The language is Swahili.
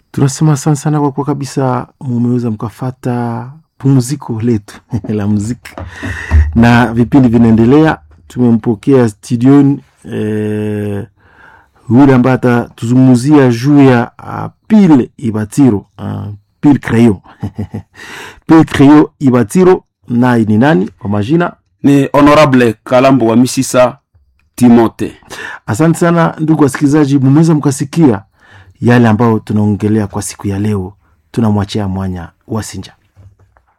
tunasema sana sana kwa kuwa kabisa mumeweza mkafata pumziko letu la muziki na vipindi vinaendelea. Tumempokea studioni eh, yule ambaye atatuzungumzia juu ya uh, Pile Ibatiro uh, Pile Creyo Pile Creyo Ibatiro, naye ni nani kwa majina? Ni Honorable Kalambo wa Misisa Timote. Asante sana ndugu wasikilizaji, mumeweza mkasikia yale ambayo tunaongelea kwa siku ya leo. Tunamwachia mwanya Wasinja.